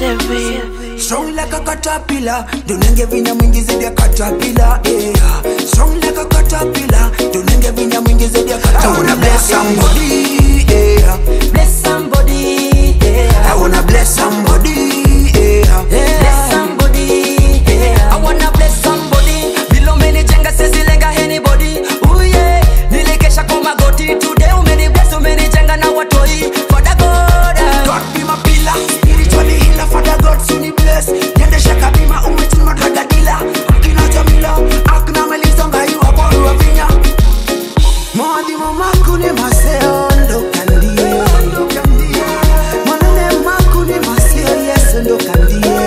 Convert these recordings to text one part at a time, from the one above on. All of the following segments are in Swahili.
Seven. Strong like a caterpillar, dunenge vinya mwingi zaidi ya caterpillar. Yeah. Strong like a caterpillar, dunenge vinya mwingi zaidi ya caterpillar. I wanna bless somebody, yeah. Bless somebody, yeah. I wanna bless somebody, yeah. Bless somebody, yeah. I wanna bless somebody. Bilo umenijenga siwezi lenga anybody. Ooh yeah. Nilikesha kwa magoti today umenibless umenijenga na watoi. Father God. ah. God be my pillar, spiritually healer, Father God, soon he bless. Yende shaka bima umetin madraga dila. Akina Jamila, akina Melissa ngai wa kwa ruwa vinya. Mwadi mamakuni maseo ndo kandie. Mwanane makuni maseo yesu ndo kandie.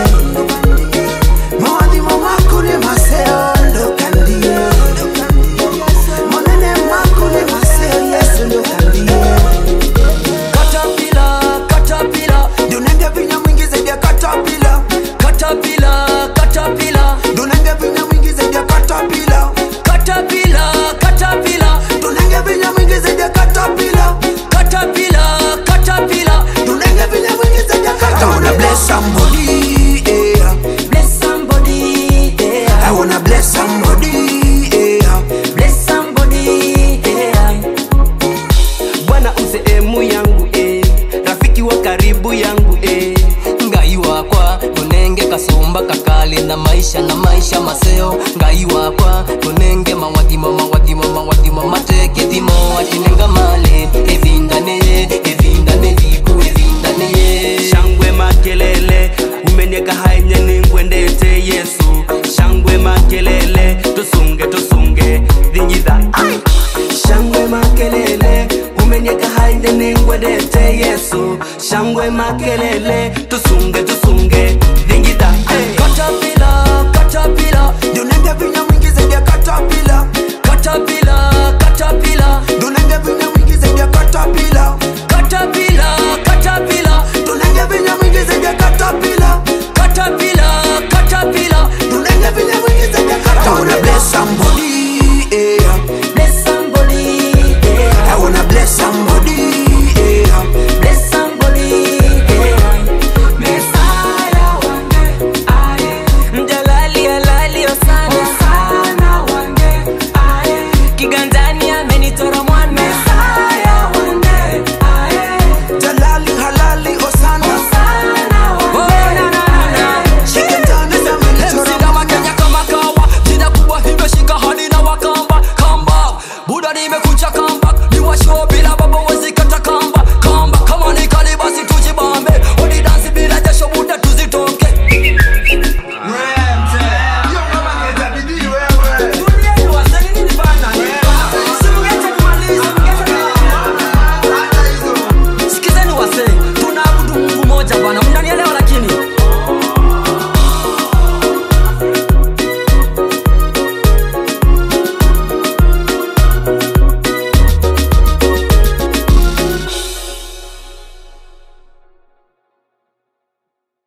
Mwadi mamakuni maseo ndo kandie. Mwanane makuni maseo yesu ndo kandie. Caterpillar, caterpillar, Dunenge vinya mwingi zaidi ya caterpillar. caterpillar, caterpillar, Dunenge vinya mwingi zaidi ya caterpillar. caterpillar, caterpillar, Dunenge vinya mwingi zaidi ya caterpillar. caterpillar, caterpillar. Dunenge vinya mwingi zaidi ya caterpillar. I wanna bless somebody, yeah. Bless somebody, yeah. I wanna bless somebody, yeah. Bless somebody, yeah. bwana usehemu yangu eh. rafiki wa karibu yangu eh. ngai wakwa tonenge kasumba kakali na maisha na maisha maseo ngai wakwa tonenge mawadimo mawadimo mawadimo matekethimo atinenga male evindane evindane viku evindane shangwe makelele umenieka haenye ningwendete yesu shangwe makelele tusunge tusunge dhinyiza Ai! shangwe makelele umenieka haenye ningwendete yesu shangwe makelele tusunge tusunge